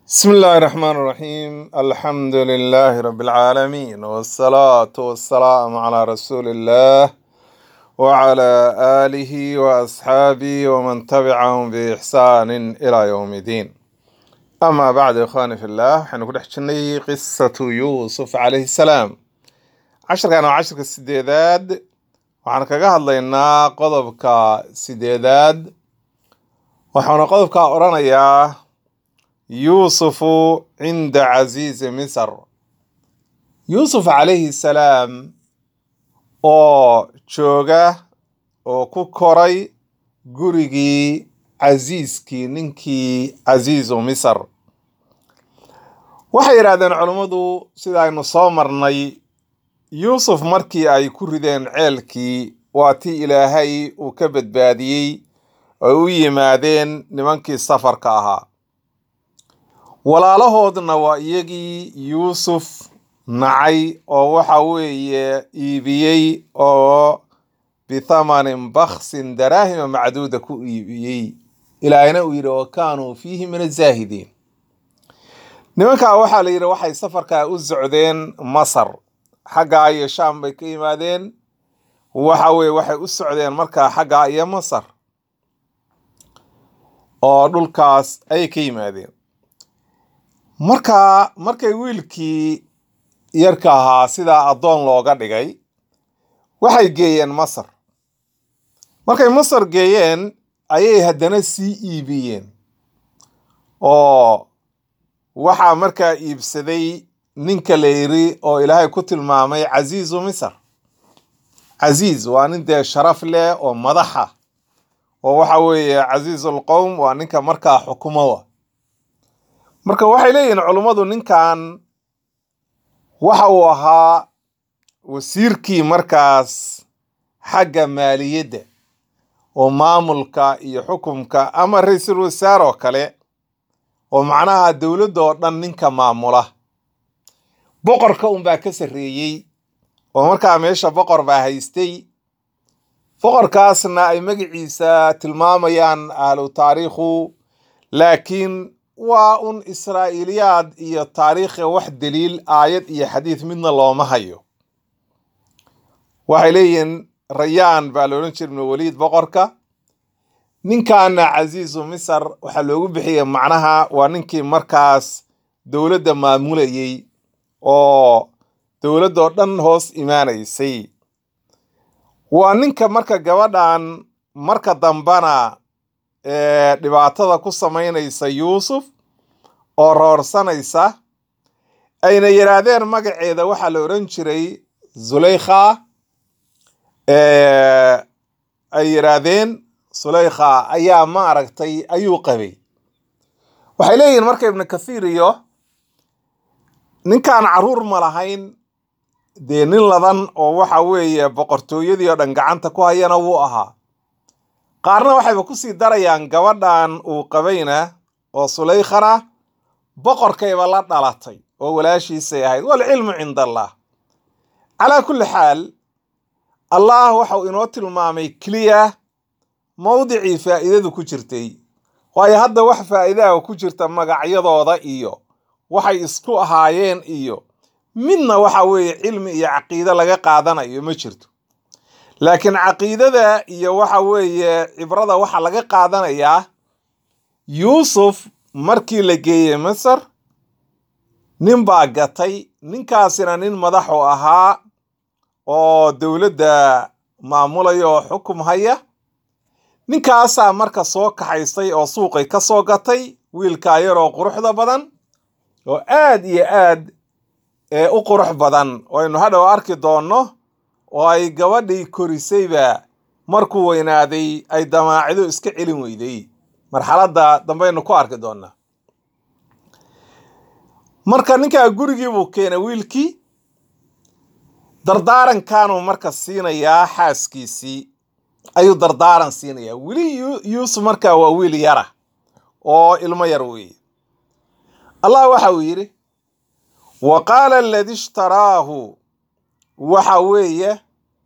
بسم الله الرحمن الرحيم الحمد لله رب العالمين والصلاة والسلام على رسول الله وعلى آله وأصحابه ومن تبعهم بإحسان إلى يوم الدين أما بعد إخواني في الله حنقول حجني قصة يوسف عليه السلام عشر كانوا عشر السديداد وحنا كجاه الله قضبك سديداد وحنا قضبك أورانيا يوسف عند عزيز مصر يوسف عليه السلام oo jooga oo ku koray gurigii casiiskii ninkii casiisu misr waxay yidhahdeen culummadu sida aynu soo marnay yuusuf markii ay ku rideen ceelkii waa tii ilaahay uu ka badbaadiyey oo u yimaadeen nimankii safarka ahaa walaalahoodna waa iyagii yuusuf nacay oo waxa weeye iibiyey oo bithamanin baksin daraahima macduuda ku iibiyey ilaahina uu yidhi wa kaanuu fiihi min azaahidiin nimankaa waxaa la yidhi waxay safarkaa u socdeen masar xaggaa iyo shaam bay ka yimaadeen waxa weye waxay u socdeen markaa xaggaa iyo masar oo dhulkaas ayay ka yimaadeen markaa markay wiilkii yarka ahaa sidaa addoon looga dhigay waxay geeyeen masar markay masar geeyeen ayay haddana sii iibiyeen oo waxaa markaa iibsaday ninka la yiri oo ilaahay ku tilmaamay casiizu misr casiiz waa nin dee sharaf leh oo madaxa oo waxa weeye casiizulqowm waa ninka markaa xukumowa marka waxay leeyihiin culummadu ninkan waxa uu ahaa wasiirkii markaas xagga maaliyadda oo maamulka iyo xukumka ama ra-iisul wasaar oo kale oo macnaha dowladda oo dhan ninka maamula boqorka unbaa ka sarreeyey oo markaa meesha boqor baa haystay boqorkaasna ay magaciisa tilmaamayaan ahlu taariikhu laakiin waa un israa'iiliyaad iyo taariikha wax daliil aayad iyo xadiid midna looma hayo waxay leeyihiin rayaan baa la odhan jira ibnu waliid boqorka ninkaana casiizu misr waxaa loogu bixiyey macnaha waa ninkii markaas dowladda maamulayey oo dowladdoo dhan hoos imaanaysay waa ninka marka gabadhan marka dambana ee dhibaatada ku samaynaysa yuusuf oo roorsanaysa ayna yidhaahdeen magaceeda waxaa la odhan jiray zulaykha ay yidhaahdeen sulaykha ayaa ma aragtay ayuu qabay waxay leeyihiin marka ibnu kathiir iyo ninkaan caruur ma lahayn dee nin ladan oo waxa weeye boqortooyadii oo dhan gacanta ku hayana wuu ahaa qaarna waxayba kusii darayaan gabadhan uu qabayna oo sulaykhana boqorkayba la dhalatay oo walaashiisay ahayd walcilmu cinda allah calaa kulli xaal allah waxau inoo tilmaamay keliya mawdicii faa'iidadu ku jirtay waayo hadda wax faa'iidaha ku jirta magacyadooda iyo waxay isku ahaayeen iyo midna waxa weeye cilmi iyo caqiide laga qaadanayo ma jirto laakiin caqiidada iyo waxa weeye cibrada waxaa laga qaadanayaa yuusuf markii la geeyey masar nin baa gatay ninkaasina nin madaxu ahaa oo dowladda maamulaya oo xukum haya ninkaasaa marka soo kaxaystay oo suuqay ka soo gatay wiilkaa yaroo quruxda badan oo aad iyo aad ee u qurux badan oo aynu hadhow arki doonno oo ay gabadhii korisayba markuu weynaaday ay damaacido iska celin weyday marxaladda dambaynu ku arki doonnaa marka ninkaa gurigii buu keenay wiilkii dardaarankaanuu marka siinayaa xaaskiisii ayuu dardaaran siinayaa weli yuusuf markaa waa wiil yara oo ilmo yar weeye allah waxa uu yidhi wa qaala aladi ishtaraahu waxa weeye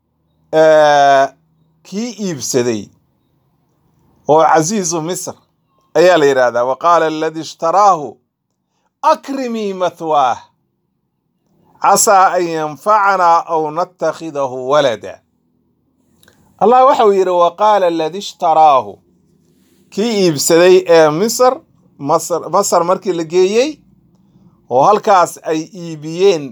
kii iibsaday oo casiizu misr ayaa la yidhaahdaa wa qaala aladi ishtaraahu akrimii mathwaah casaa an yanfacanaa aw natakhidahu walada allah waxau yidhi wa qaala aladi ishtaraahu kii iibsaday ee misr masr masar markii la geeyey oo halkaas ay iibiyeen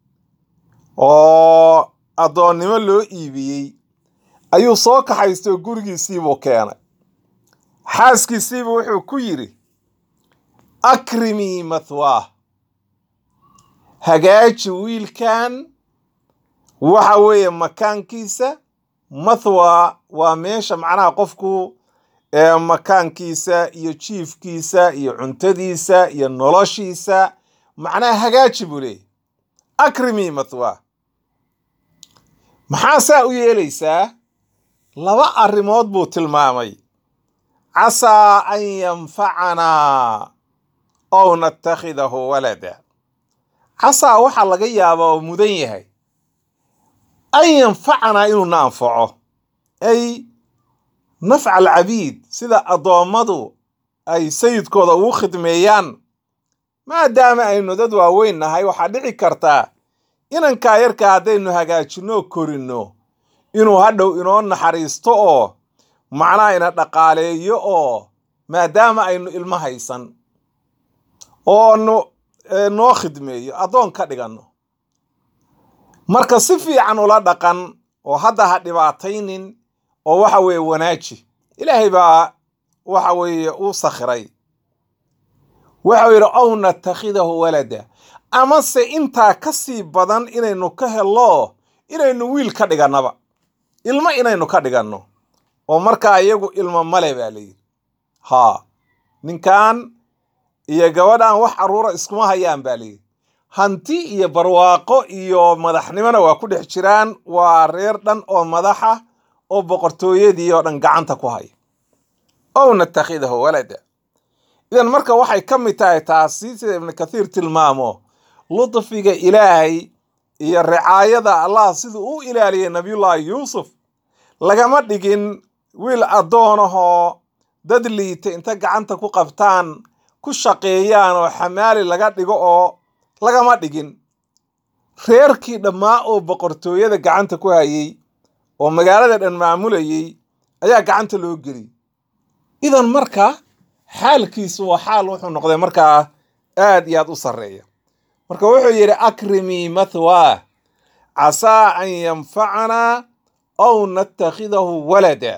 oo addoonnimo loo iibiyey ayuu soo kaxaystay oo gurigiisiibuu keenay xaaskiisiibuu wuxuu ku yidhi akrimii mathwaah hagaaji wiilkan waxa weeye makaankiisa mathwa waa meesha macnaha qofku ee makaankiisa iyo jiifkiisa iyo cuntadiisa iyo noloshiisa macnaha hagaaji buu leeyahy akrimii mathwaah maxaa saa u yeelaysaa laba arrimood buu tilmaamay casaa an yanfacanaa ow natakhidahu walada casaa waxaa laga yaabaa oo mudan yahay an yanfacanaa inuu na anfaco ay nafca alcabiid sida addoommadu ay sayidkooda ugu khidmeeyaan maadaama aynu dad waaweyn nahay waxaa dhici kartaa inankaa yarkaa haddaynu hagaajinno korinno inuu hadhow inoo naxariisto oo macnaha ina dhaqaaleeyo oo maadaama aynu ilmo haysan oo no noo khidmeeyo addoon ka dhiganno marka si fiican ula dhaqan oo hadda ha dhibaataynin oo waxa weeye wanaaji ilaahay baa waxa weeye uu sakhiray waxau yidhi ow natakhidahu walada amase intaa ka sii badan inaynu ka hello inaynu wiil ka dhigannaba ilmo inaynu ka dhiganno oo markaa iyagu ilmo male baa layidhi haa ninkan iyo gabadhan wax carruura iskuma hayaan baa layidhi hanti iyo barwaaqo iyo madaxnimona waa ku dhex jiraan waa reer dhan oo madaxa oo boqortooyadii oo dhan gacanta ku haya ow natakhidahu walada idan marka waxay ka mid tahay taasi sida ibnu kathiir tilmaamo ludfiga ilaahay iyo ricaayada allah siduu u ilaaliyay nabiyullaahi yuusuf lagama dhigin wiil addoonahoo dad liita inta gacanta ku qabtaan ku shaqeeyaan oo xamaali laga dhigo oo lagama dhigin reerkii dhammaa oo boqortooyada gacanta ku hayay oo magaalada dhan maamulayay ayaa gacanta loo geliyay idan marka xaalkiisu waa xaal wuxuu noqday markaa aad iyo aad u sarreeya marka wuxuu yidhi akrimii mathwaah casaa an yanfacanaa ow natakhidahu walada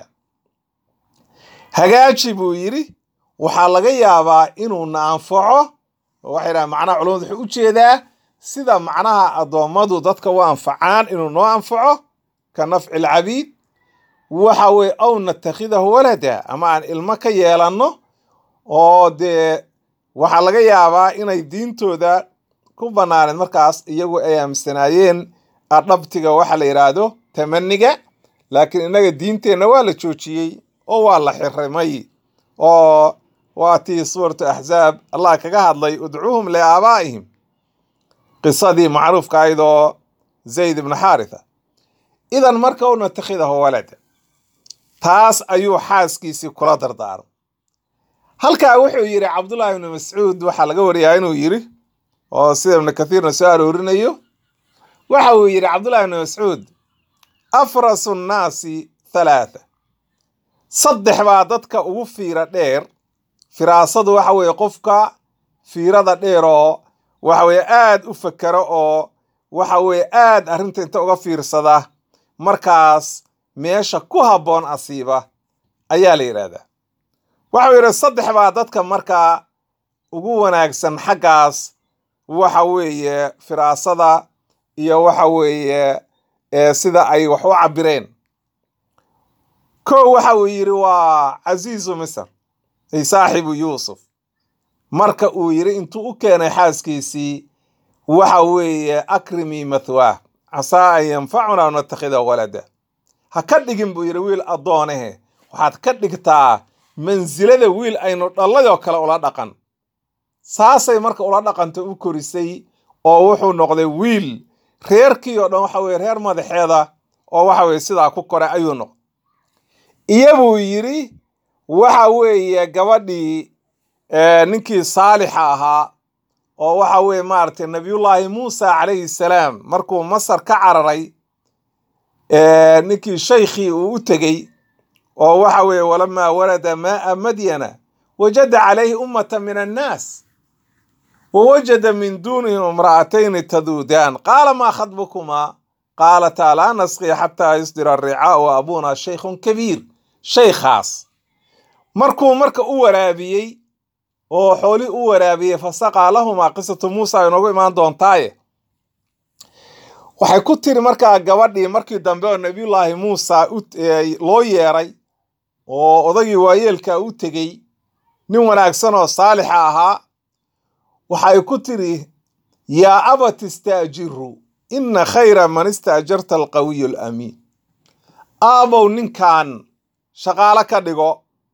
hagaaji buu yidhi waxaa laga yaabaa inuu na anfaco waxay dhaha macnaha culamadu wuxuu u jeedaa sida macnaha addoommadu dadka u anfacaan inuu noo anfaco ka nafci alcabiid waxa weye ow natakhidahu walada ama aan ilmo ka yeelanno oo dee waxaa laga yaabaa inay diintooda ku banaaneen markaas iyagu ay aaminsanaayeen adhabtiga waxa la yidhaahdo tamaniga laakiin innaga diinteenna waa la joojiyey oo waa la xirimay oo waa tii suuratu axzaab allah kaga hadlay udcuuhum liaabaa'ihim qisadii macruufka ahayd oo zayd ibnu xaaritha idan marka u natakhidahu walada taas ayuu xaaskiisii kula dardaaray halkaa wuxuu yidhi cabdullaahi ibnu mascuud waxaa laga wariyaa inuu yidhi oo sida ibnu kathiirna soo aroorinayo waxa uu yidhi cabdullahi ibnu mascuud afrasu nnaasi thalaatha saddex baa dadka ugu fiira dheer firaasadu waxa weeye qofka fiirada dheer oo waxa weeye aad u fakero oo waxa weeye aad arrinta inta uga fiirsada markaas meesha ku habboon asiiba ayaa la yidhaahdaa waxau yidhi saddex baa dadka markaa ugu wanaagsan xaggaas waxa weeye firaasada iyo waxa weeye sida ay wax u cabireen kow waxa uu yidhi waa casiizu misr ay saaxibu yuusuf marka uu yidhi intuu u keenay xaaskiisii waxa weeye akrimii mathwaah casaa an yanfacunaa natakhidaa walada ha ka dhigin buu yidhi wiil addoonahe waxaad ka dhigtaa mansilada wiil aynu dhallayoo kale ula dhaqan saasay marka ula dhaqanta u korisay oo wuxuu noqday wiil reerkii oo dhan waxa weye reer madaxeeda oo waxa weye sidaa ku koray ayuu noqday iyabuu yidhi waxa weeye gabadhii ninkii saalixa ahaa oo waxa weeye maaragtay nabiyullaahi muusa calayhi salaam markuu masar ka cararay ninkii shaykhii uu u tegey oo waxa weeye walamaa warada maaa madyana wajada calayhi ummata min annaas wawajada min duunihim imra'atayni taduudaan qaala maa khadbukumaa qaalataa laa nasqi xataa yusdira aricaau wa abuna shaykhun kabiir shaykhaas markuu marka u waraabiyey oo xooli u waraabiyey fasaqaa lahumaa qisatu muusa inoogu imaan doontaaye waxay ku tiri markaa gabadhii markii dambe oo nabiyullaahi muusa loo yeeray oo odagii waayeelka u tegey nin wanaagsan oo saalixa ahaa waxay ku tiri yaa abat istaajiru ina khayra man istaajarta alqawiyu alamiin aabow ninkan shaqaalo ka dhigo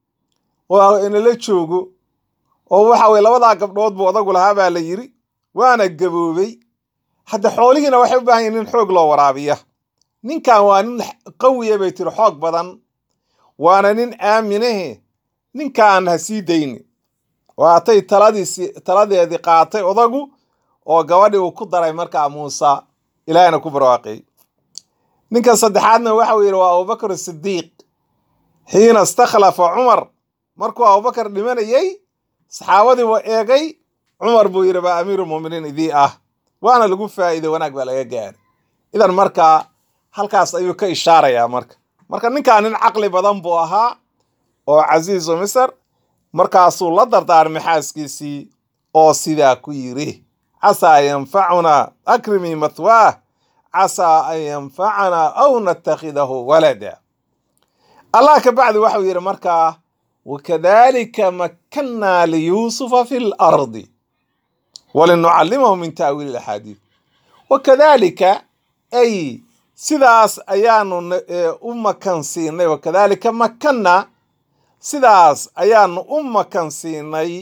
oo inala joogo oo waxa weye labadaa gabdhood buu odagu lahaa baa la yiri waana gaboobay hadda xoolihiina waxay u baahan yihin nin xoog loo waraabiya ninkan waa nin qawiya bay tiri xoog badan waana nin aaminahe ninkaan ha sii dayni waatay taladiisi taladeedii qaatay odagu oo gabadhii uu ku daray markaa muuse ilaahina ku barwaaqiyey ninka saddexaadna waxa uu yidhi waa abubakar sidiiq xiina istakhlafa cumar markuu abubakar dhimanayey saxaabadii buu eegay cumar buu yidhi baa amiirulmuminiin idii ah waana lagu faa'iiday wanaag baa laga gaaray idan markaa halkaas ayuu ka ishaarayaa marka marka ninkaa nin caqli badan buu ahaa oo casiizu misr markaasuu la dardaarmay xaaskiisii oo sidaa ku yidhi casaa an yanfacunaa akrimii mathwaah casaa an yanfacanaa aw natakhidahu walada allah ka bacdi waxau yidhi markaa wakadalika makkannaa liyuusufa fi lardi walinucallimahu min ta'wiili axaadiid wakadalika ay sidaas ayaanu u makan siinay wakadalika makkanna sidaas ayaanu u makan siinay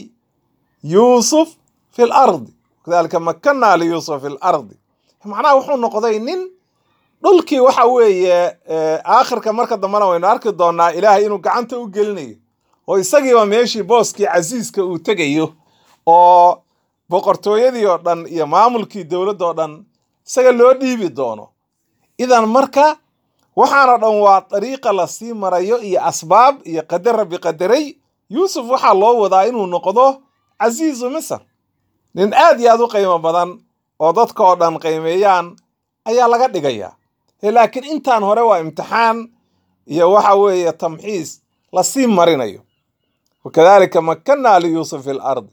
yuusuf fi lardi wakadalika makkannaa liyuusufa fi lardi macnaha wuxuu noqday nin dhulkii waxa weeye aakhirka marka dambena waynu arki doonaa ilaahay inuu gacanta u gelinayo oo isagiiba meeshii booskii casiiska uu tegayo oo boqortooyadii oo dhan iyo maamulkii dowladda oo dhan isaga loo dhiibi doono idan marka waxaana dhan waa dariiqa lasii marayo iyo asbaab iyo qadar rabbi qadaray yuusuf waxaa loo wadaa inuu noqdo casiizu misr nin aad iyo aad u qiimo badan oo dadka oo dhan qiimeeyaan ayaa laga dhigayaa laakiin intaan hore waa imtixaan iyo waxa weeye tamxiis lasii marinayo wakadalika makkannaa liyuusuf fi lardi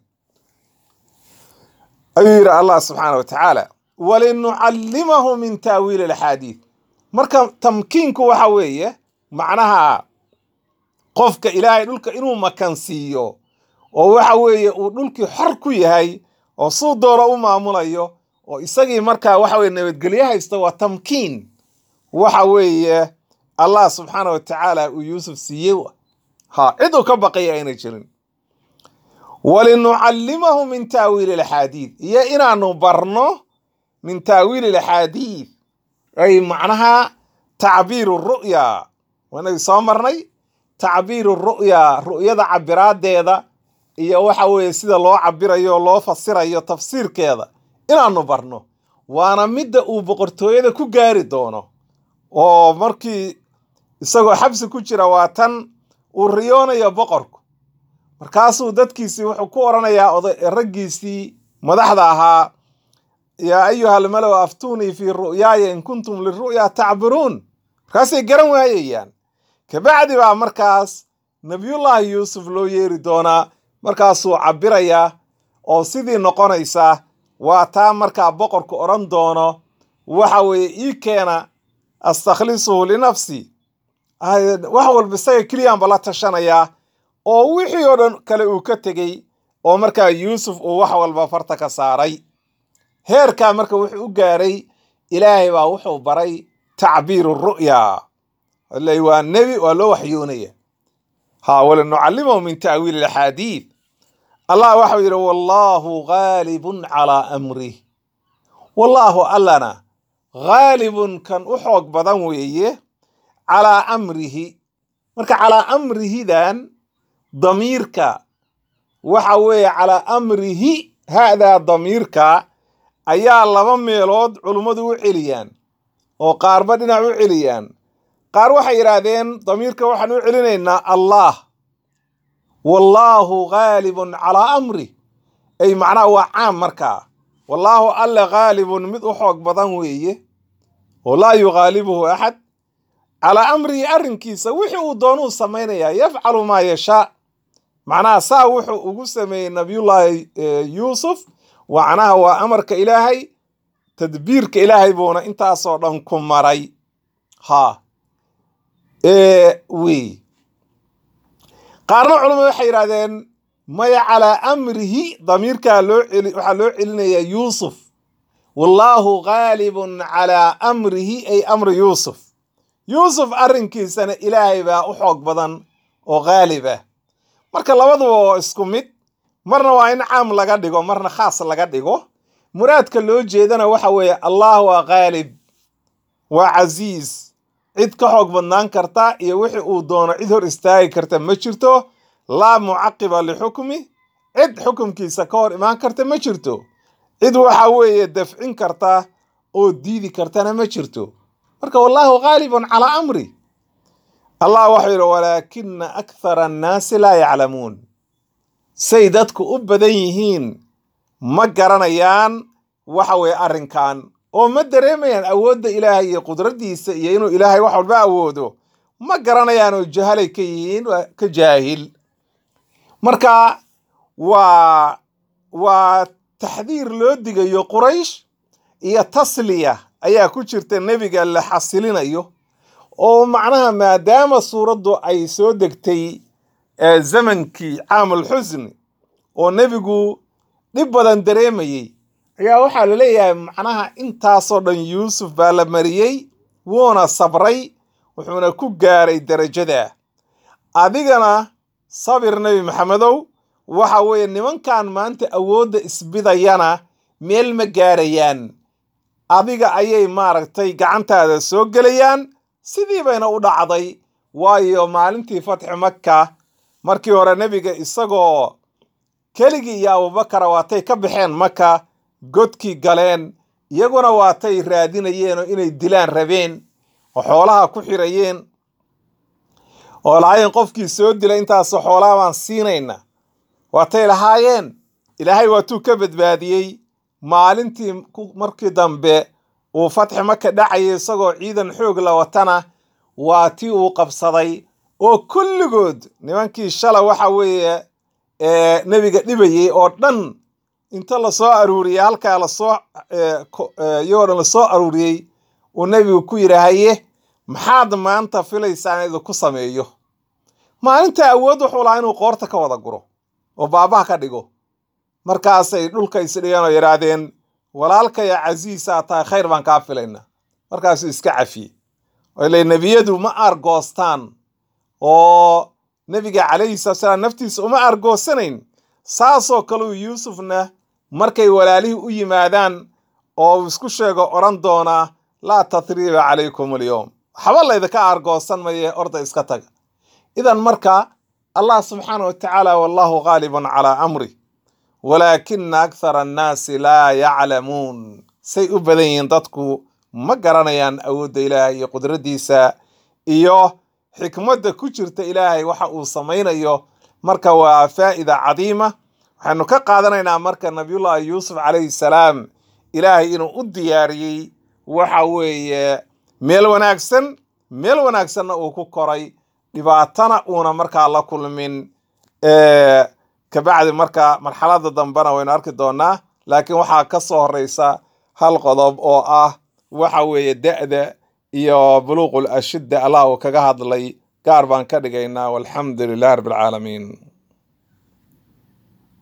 ayuu yidhi allah subxaana wa tacaala walinucallimahu min taawiili alaxaadiid marka tamkiinku waxa weeye macnaha qofka ilaahay dhulka inuu makansiiyo oo waxa weeye uu dhulkii xor ku yahay oo suu dooro u maamulayo oo isagii markaa waxa weye nabadgelyo haysta waa tamkiin waxa weeye allah subxaana wa tacaala uu yuusuf siiyey ha cid uu ka baqaya ayna jirin walinucallimahu min taawiili alaxaadiid iyo inaanu barno min taawiili alaxaadiid ay macnaha tacbiiru ru'ya waanagi soo marnay tacbiiru ru'ya ru'yada cabiraadeeda iyo waxa weeye sida loo cabirayo loo fasirayo tafsiirkeeda inaanu barno waana midda uu boqortooyada ku gaari doono oo markii isagoo xabsi ku jira waa tan uu riyoonayo boqorku markaasuu dadkiisii wuxuu ku oranayaa raggiisii madaxda ahaa yaa ayuha almalow aftuunii fii ru'yaaya in kuntum liru'ya tacbiruun markaasay garan waayayaan kabacdi baa markaas nabiyullaahi yuusuf loo yeeri doonaa markaasuu cabirayaa oo sidii noqonaysa waa taa markaa boqorku odhan doono waxa weeye ii keena astakhlisuhu linafsi wax walba isaga keliyaanba la tashanayaa oo wixii oo dhan kale uu ka tegey oo markaa yuusuf uu wax walba farta ka saaray heerkaa marka wuxuu u gaaray ilaahay baa wuxuu baray tacbiiru ru'ya l waa nebi waa loo waxyoonaya ha walinucallimahu min ta'wiili alaxaadiid allah waxau yidhi wallaahu gaalibun calaa amrih wallaahu allana gaalibun kan u xoog badan weeye calaa amrihi marka calaa amrihidan damiirka waxa weeye calaa amrihi ha'daa damiirka ayaa laba meelood culummadu u celiyaan oo qaarba dhinac u celiyaan qaar waxay yidhaahdeen damiirka waxaan u celinaynaa allah wallaahu gaalibun calaa amri ay macnaha waa caam markaa wallaahu alle gaalibun mid u xoog badan weeye oo laa yugaalibuhu axad calaa amrihi arrinkiisa wixii uu doonuu samaynayaa yafcalu maa yashaa macnaha saa wuxuu ugu sameeyey nabiyullaahi yuusuf macnaha waa amarka ilaahay tadbiirka ilaahay buuna intaasoo dhan ku maray ha wey qaarna culamadu waxay yidhahdeen maya calaa amrihi damiirkaa loo celi waxaa loo celinayaa yuusuf wallaahu gaalibun calaa amrihi ay amri yuusuf yuusuf arrinkiisana ilaahay baa u xoog badan oo gaalibah marka labaduba waa isku mid marna waa in caam laga dhigo marna khaas laga dhigo muraadka loo jeedana waxa weeye allah waa gaalib waa casiis cid ka xoog badnaan karta iyo wixii uu doono cid hor istaagi karta ma jirto laa mucaqiba lixukmi cid xukumkiisa ka hor imaan karta ma jirto cid waxa weeye dafcin karta oo diidi kartana ma jirto marka wallaahu gaalibun calaa amri allah waxau yidhi walaakina akthara annaasi laa yaclamuun say dadku u badan yihiin ma garanayaan waxa weeye arrinkan oo ma dareemayaan awoodda ilaahay iyo qudraddiisa iyo inuu ilaahay wax walba awoodo ma garanayaan oo jahalay ka yihiin waa ka jaahil marka waa waa taxdiir loo digayo quraysh iyo tasliya ayaa ku jirta nebiga la xasilinayo oo macnaha maadaama suuraddu ay soo degtay zamankii caamul xusni oo nebigu dhib badan dareemayey ayaa waxaa la leeyahay macnaha intaasoo dhan yuusuf baa la mariyey wuuna sabray wuxuuna ku gaaray derajada adigana sabir nebi maxamedow waxa weeye nimankan maanta awoodda isbidayana meel ma gaarayaan adiga ayay maaragtay gacantaada soo gelayaan sidii bayna u dhacday waayo maalintii fatxi makka markii hore nebiga isagoo keligii iyo abubakara waatay ka baxeen maka godkii galeen iyaguna waatay raadinayeen oo inay dilaan rabeen oo xoolaha ku xirayeen oo lahaayeen qofkii soo dilay intaasoo xoolaha baan siinayna waatay lahaayeen ilaahay waatuu ka badbaadiyey maalintii markii dambe uu fatxi maka dhacayay isagoo ciidan xoog la watana waa tii uu qabsaday oo kulligood nimankii shala waxa weeye nebiga dhibayey oo dhan inta lasoo aruuriyey halkaa lasoo iyagoo dhan lasoo aruuriyey uu nebigu ku yidhi haye maxaad maanta filaysaan idinku sameeyo maalinta awood wuxuu lahaa inuu qoorta ka wada guro oo baabaha ka dhigo markaasay dhulka isdhigeen oo yidhaahdeen walaalkaya casiisaa tahay khayr baan kaa filaynaa markaasuu iska cafiyey ile nebiyadu ma argoostaan oo nebiga calayhi salatu salaam naftiisa uma argoosanayn saasoo kaleu yuusufna markay walaalihii u yimaadaan oo uu isku sheego odhan doonaa laa tathriiba calaykum alyowm waxba laydinka argoosan maye orda iska taga idan marka allah subxaana wa tacaala wallahu gaalibun calaa amri walaakina akthara annaasi laa yaclamuun say u badan yihiin dadku ma garanayaan awoodda ilaahay iyo qudraddiisa iyo xikmadda ku jirta ilaahay waxa uu samaynayo marka waa faa'ida cadiima waxaynu ka qaadanaynaa marka nabiyullaahi yuusuf calayhi salaam ilaahay inuu u diyaariyey waxa weeye meel wanaagsan meel wanaagsanna uu ku koray dhibaatana uuna markaa la kulmin kabacdi marka marxalada dambena waynu arki doonaa laakiin waxaa ka soo horeysa hal qodob oo ah waxa weeye da'da iyo buluuqul ashidda allah uu kaga hadlay gaar baan ka dhigaynaa walxamdu lilahi rabbi alcaalamiin